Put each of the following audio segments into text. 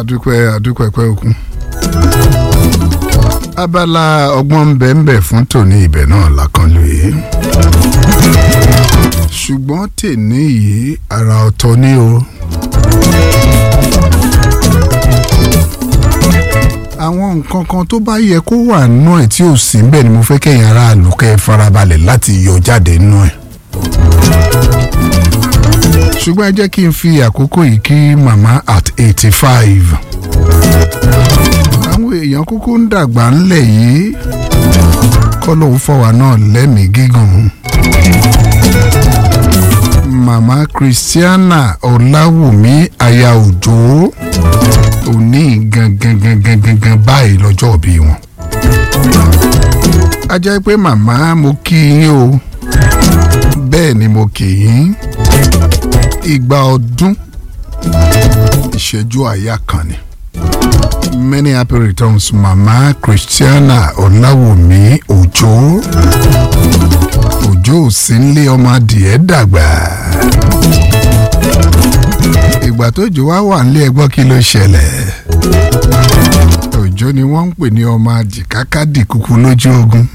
adúpẹ́ adúpẹ́ pẹ́ òkun. abala ọgbọ́n bẹ́ẹ̀nbẹ́ẹ̀ fún tòní ibẹ̀ náà lákànlò yìí. ṣùgbọ́n tèní yìí ara ọ̀tọ̀ ni o. àwọn nǹkan kan tó bá yẹ kó wà nínú ẹ̀ tí ò sí níbẹ̀ ni mo fẹ́ kẹ́yìn aráàlú kẹ́ ẹ farabalẹ̀ láti yọ jáde nínú ẹ̀ ṣùgbọ́n ẹ jẹ́ kí n fi àkókò yìí kí màmá at eighty five. àwọn èèyàn kúkú ń dàgbà ńlẹ̀ yìí kọ́ lóun fọwọ́ náà lẹ́mìí gígùn. màmá christiana ọ̀làwùmí aya òjò òní gangan gangan gangan báyìí lọ́jọ́ òbí wọn. a jẹ́ pé màmá mo kí yín o bẹ́ẹ̀ ni mo kì í igba ọdún ìṣẹ́jú àyà kan ni. many happy returns mama christiana ọ̀làwùmí òjò òjò òsínlé ọmọ adìẹ dàgbà. ìgbà tó jò wá wà nílé ẹgbọ́n kí ló ṣẹlẹ̀. òjò ni wọ́n ń pè ní ọmọ adìkákádì kúkú lójú ogun.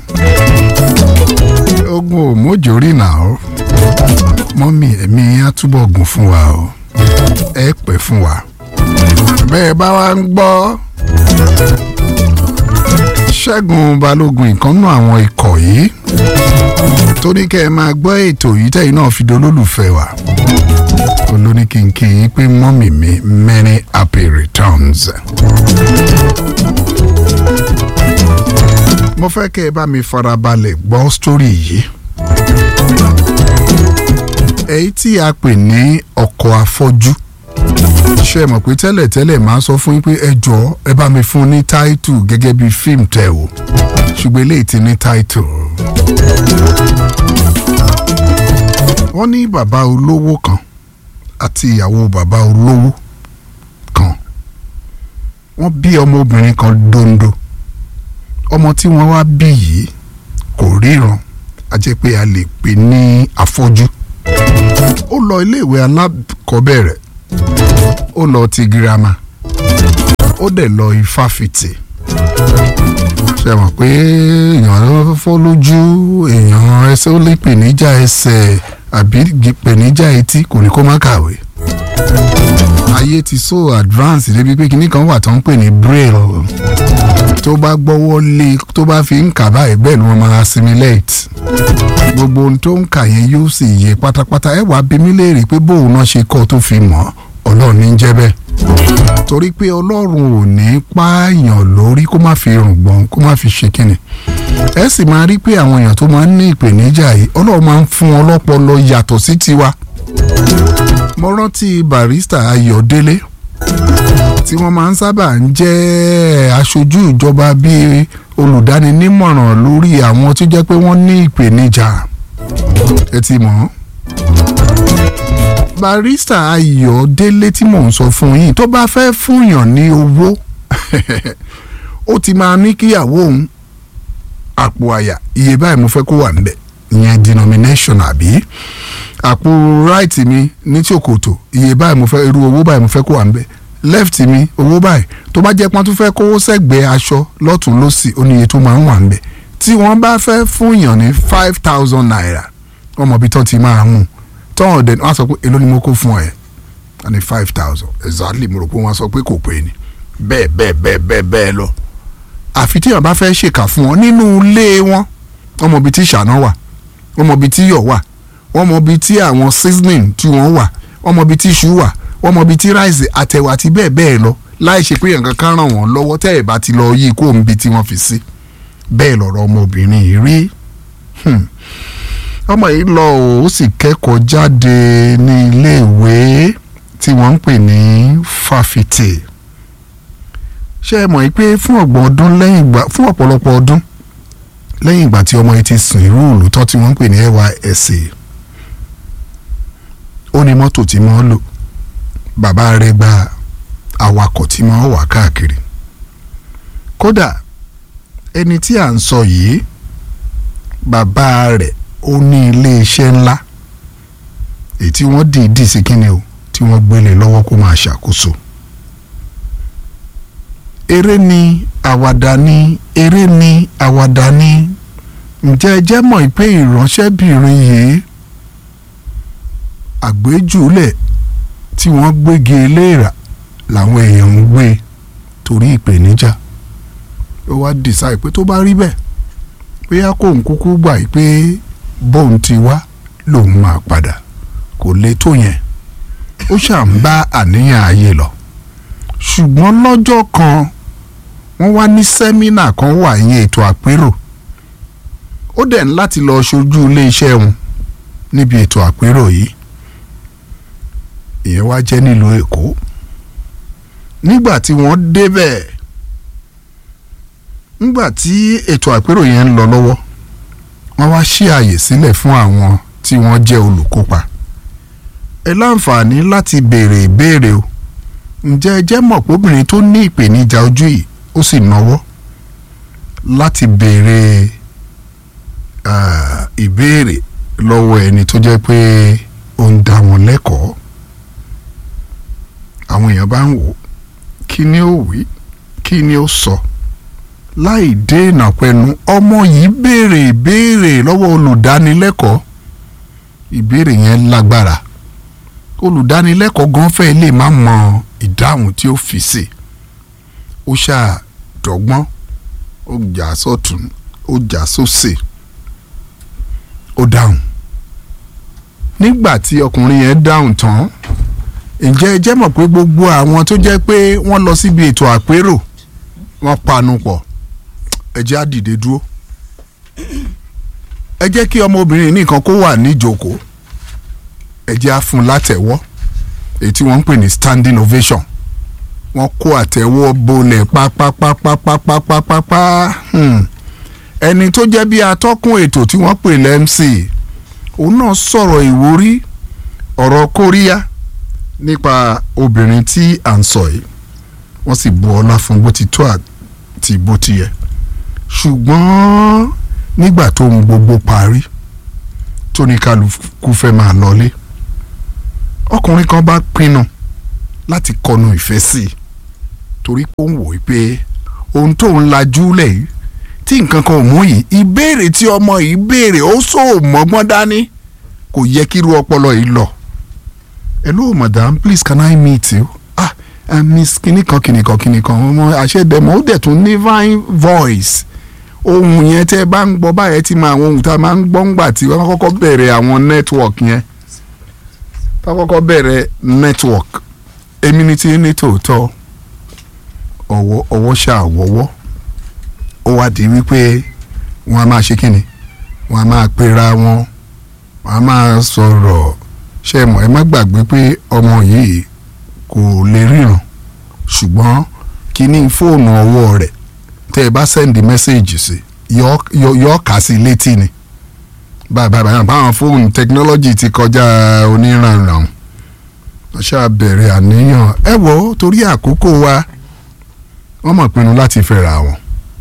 ogun ò mójórì náà mọ́mí ẹ̀mí á túbọ̀ gùn fún wa o ẹ pẹ́ fún wa bẹ́ẹ̀ bá wa ń gbọ́ ṣẹ́gun balógun ìkànnù àwọn ikọ̀ yìí tó ní kẹ́ ẹ máa gbọ́ ètò yìí tẹ́yìn náà fi dolólùfẹ́ wa olóníkìnkì yìí pé mọ́mí mi many happy returns. mo fẹ́ kẹ́ ẹ bá mi farabalẹ̀ gbọ́ sítórì yìí èyí tí a pè ní ọkọ̀ afọ́jú ṣe mọ̀ pé tẹ́lẹ̀tẹ́lẹ̀ máa sọ fún yín pé ẹ jọ ẹ bá mi fún ní táìtù gẹ́gẹ́ bí fíìmù tẹ̀ o ṣùgbọ́n eléyìí ti ní táìtù. wọ́n ní bàbá olówó kan àti ìyàwó bàbá olówó kan wọ́n bí ọmọbìnrin kan dondo ọmọ tí wọ́n wá bí yìí kò ríran a jẹ́ pé a lè pè ní afọ́jú ó lọ iléèwé alákọ̀ọ́bẹ̀rẹ̀ ó lọ ti girama ó dẹ̀ lọ ifáfitì ṣe mọ̀ pé èèyàn fọ́ lójú èèyàn ẹsẹ̀ ó lè pèníjà ẹsẹ̀ àbí pèníjà etí kò ní kó má kàwé ayé ti so advance débi pé kinní kan wà tó ń pè ní braille tó bá gbọ́wọ́ lé tó bá fi ń kà báyìí bẹ́ẹ̀ ni wọ́n máa assimilate gbogbo ohun tó ń kà yẹn yóò sì yé pátápátá ẹ wàá bí mi léèrè pé bóun náà ṣe kọ́ tó fi mọ̀ ọlọ́run ní jẹ́ bẹ́ẹ̀ torí pé ọlọ́run ò ní pààyàn lórí kó má fi rùngbọ̀n kó má fi ṣe kíni ẹ sì máa rí pé àwọn èèyàn tó máa ń ní ìpèníjà yìí ọlọ́run máa ń fún wọn lọ́pọlọ yàtọ̀ sí tiwa mo rántí barista ayọ̀délé tí wọ́n máa ń sábà ń jẹ́ aṣojú ìjọba bíi olùdáninímọ̀ràn lórí àwọn tó jẹ́ pé wọ́n ní ìpèníjà ẹ ti mọ̀ barista ayọ̀délé tí mò ń sọ fún yín tó bá fẹ́ fúnyàn ní owó ó ti máa ní kíyàwó òun àpò àyà iye báyìí mo fẹ́ kó wà níbẹ̀ ìyẹn denomination àbí àpò right mi ní tí òkòtò iye báyìí mo fẹ́ irú owó báyìí mo fẹ́ kó wà níbẹ̀ left mi owó báyìí tó bá jẹ́ pọ́n tó fẹ́ kówó sẹ́gbẹ̀ẹ́ aṣọ lọ́tún lọ́sì oníye tó máa ń wà níbẹ̀ tí wọ́n bá fẹ́ fúnyàn ní five thousand naira wọ́n mọ̀ bí tán ti máa mú tọ́wọ́n dẹ̀ wọ́n á sọ pé èló ni mo kó fún ẹ wọ́n ní five thousand exactly mo rò pé wọ́n á sọ pé kò pé ni bẹ́ẹ̀ bẹ́ẹ̀ bẹ́ẹ̀ bẹ́ẹ̀ bẹ́ẹ̀ lọ àfi tí wọ́n bá fẹ́ ṣèkà fún wọn nínú ilé wọn wọ́n mọ̀ bí tí ìṣáná wà wọ́n mọ̀ bí tí iyọ̀ wà wọ́n mọ̀ bí tí àwọn seasoning tí wọ́n wà wọ́n mọ̀ bí tí iṣu wà wọ́n mọ̀ bí tí ráìsì àtẹ̀wà àti bẹ́ẹ̀ bẹ́ẹ̀ lọ láì ṣe pé nǹkan kan ràn wọ́n lọ́wọ́ tẹ́ ẹ̀ bá ti lọ yí kó ń bi tí wọ́n fi sí bẹ́ẹ̀ lọ̀rọ̀ ọmọbìnrin yìí rí ọmọ yìí lọ ó sì kẹ́kọ̀ọ́ jáde ní iléèwé tí wọ́n ń pè ní fáfitì ṣé ẹ mọ̀ pé fún ọ̀gbọ̀n ọdún lẹ́yìn ìgbà fún ọ̀pọ̀lọpọ̀ ọdún lẹ́yìn ìgbà tí ọmọ yìí ti sùn irú òlùtọ́ tí wọ́n ń pè ní NYSC ó ní mọ́tò tí wọ́n lò bàbá rẹ̀ gba awakọ̀ tí wọ́n wà káàkiri kódà ẹni tí à ń sọ yìí bàbá rẹ̀ ó ní iléeṣẹ́ ńlá èyí tí wọ́n dìídì sí kíni o tí wọ́n gbélé lọ́wọ́ kó máa ṣàkóso eré ni àwàdà ni eré ni àwàdà ni ǹjẹ́ ẹ jẹ́ mọ̀ pé ìránṣẹ́bìnrin yìí àgbéjúlẹ̀ tí wọ́n gbégi eléèrà làwọn èèyàn ń gbé torí ìpèníjà ó wá dìsáì pé tó bá rí bẹ́ẹ̀ bóyá kò ń kúkú gbà yìí pé bóun ti wá lòun máa padà kò lè tó yẹn ó ṣà ń bá àníyàn ayé lọ ṣùgbọ́n lọ́jọ́ kan wọ́n wá ní sẹ́mínà kan wà yẹn ètò àpérò ó dẹ̀ ń láti lọ ṣojú iléeṣẹ́ wọn níbi ètò àpérò yìí ìyẹn wá jẹ́ nílùú Èkó nígbà tí wọ́n débẹ̀ nígbà tí ètò àpérò yẹn ń lọ lọ́wọ́ wọ́n wá ṣí àyè sílẹ̀ fún àwọn tí wọ́n jẹ́ olùkópa ẹ láǹfààní láti béèrè ìbéèrè o ǹjẹ́ ẹ jẹ́ mọ̀ pé obìnrin tó ní ìpèníjà ojú yìí ó sì náwó láti béèrè ìbéèrè lọ́wọ́ ẹni tó jẹ́ pé ó ń dá wọn lẹ́kọ̀ọ́ àwọn èèyàn bá ń wò kí ni ó wí kí ni ó sọ láì dènà pẹ̀lú ọmọ yìí béèrè ìbéèrè lọ́wọ́ olùdánilẹ́kọ̀ọ́ ìbéèrè yẹn lágbára olùdánilẹ́kọ̀ọ́ gan fẹ́ lè má mọ ìdáhùn tí ó fi sí ó ṣàdọ́gbọ́n ó jà sọ́tún ó jà sósì ó dáhùn nígbà tí ọkùnrin yẹn dáhùn tán ǹjẹ́ ẹ jẹ́ mọ̀ pé gbogbo àwọn tó jẹ́ pé wọ́n lọ síbi ètò àpérò wọ́n panu pọ̀ ẹ jẹ́ á dìde dúró ẹ jẹ́ kí ọmọbìnrin nìkan kó wà níjókòó ẹ jẹ́ á fún un látẹ̀wọ́ èyí tí wọ́n ń pè ní standing ovation wọ́n kó àtẹ̀wọ́ bolẹ̀ pápápápápápápá ẹni tó jẹ́ bí atọ́kùn ètò tí wọ́n pè lẹ́mc òun náà sọ̀rọ̀ ìwúrí ọ̀rọ̀ kóríyá nípa obìnrin tí à ń sọ yìí wọ́n sì bu ọlá fún bó ti tó àti bó ti yẹ ṣùgbọ́n nígbà tó ń gbogbo parí tó ní kálukú fẹ́ máa lọlé ọkùnrin kan bá pinnu láti kọnu ìfẹ́ sí i torí pé ó ń wò ó pé ohun tó ń lajú lẹ̀ yìí tí nǹkan kan ò mú yìí ìbéèrè tí ọmọ yìí béèrè ó sọ mọ́gbọ́n dání kò yẹ kírú ọpọlọ yìí lọ. hello madam please can I meet you? ah uh, miss kìnìkan kìnìkan kìnìkan ọmọ àṣẹdẹmọ ó dẹ̀ tún ní fine voice ohun yẹn tẹ́ ẹ bá ń gbọ́ báyẹn ti máa àwọn ohun tá a máa ń gbọ́ ńgbà tí wọ́n kọ́kọ́ bẹ̀rẹ̀ àwọn network yẹn tá a kọ́kọ́ bẹ̀rẹ̀ network èmi ni ti ní tòótọ́ ọwọ́ ọwọ́ ṣàwọ́wọ́ ó wá di wípé wọ́n á máa ṣe kíni wọ́n á máa pera wọn wọ́n á máa sọ̀rọ̀ ṣe mọ̀ ẹ má gbàgbé pé ọmọ yìí kò lè ríran ṣùgbọ́n kíní fóònù ọwọ́ rẹ̀ tẹ́ ẹ bá sẹ́ndì mẹ́sẹ̀gì sí yọ ọ́ kà sí létí ni báyìí báyìí báwọn fóònù tẹkinọ́lọ́jì ti kọjá oníranran ṣáà bẹ̀rẹ̀ àníyàn ẹ wò ó torí àkókò wa wọ́n mọ̀ pinnu láti fẹ́ra wọn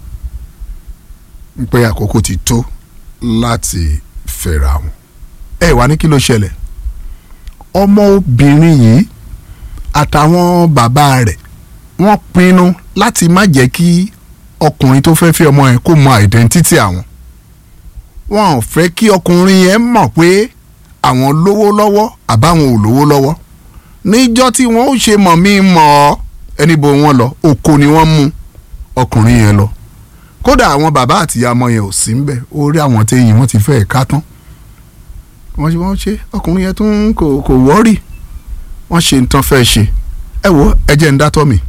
pé àkókò ti tó láti fẹ́ra wọn ẹ wá ní kí ló ṣẹlẹ̀ ọmọbìnrin yìí àtàwọn bàbá rẹ̀ wọ́n pinnu láti má jẹ́ kí ọkùnrin tó fẹ́ fẹ́ ọmọ yẹn kó mọ identity àwọn wọn ò fẹ́ kí ọkùnrin yẹn mọ̀ pé àwọn lówó lọ́wọ́ àbáwọn ò lówó lọ́wọ́ níjọ́ tí wọ́n ó ṣe mọ̀ mí mọ̀ ọ́ ẹni bo wọn lọ oko ni wọ́n mú ọkùnrin yẹn lọ kódà àwọn bàbá àtìyá ọmọ yẹn ò sí ń bẹ̀ orí àwọn téyìn wọ́n ti fẹ́ ká tán wọ́n ṣe wọ́n ṣe ọkùnrin yẹn tún kò kò wọ́rì wọ́n ṣe nǹkan fẹ́ ṣe ẹ wo ẹ jẹ́ ń dátọ́ mi